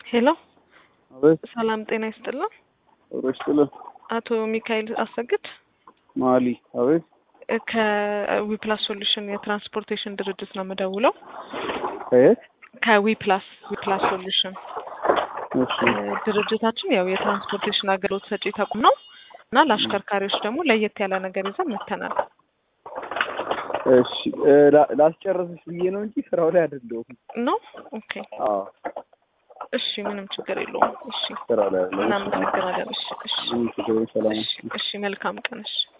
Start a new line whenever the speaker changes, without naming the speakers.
ሄሎ
አቤት
ሰላም ጤና ይስጥልን።
ሮች ጥለ
አቶ ሚካኤል አሰግድ
ማሊ አቤት
ከዊፕላስ ሶሉሽን የትራንስፖርቴሽን ድርጅት ነው የምደውለው።
ከየት
ከዊፕላስ ዊፕላስ ሶሉሽን
እሺ
ድርጅታችን ያው የትራንስፖርቴሽን አገልግሎት ሰጪ ተቋም ነው እና ለአሽከርካሪዎች ደግሞ ለየት ያለ ነገር ይዘን መጥተናል።
እሺ እ ላ- ላስጨርስሽ ብዬ ነው እንጂ ስራው ላይ አይደለሁም
ነው ኦኬ።
አዎ
እሺ ምንም ችግር የለውም። እሺ
ስራ ላይ አይደለሁም
እናመሰግናለን። እሺ እሺ
ምንም ችግር የለም ሰላም
እሺ እሺ መልካም ቀን እሺ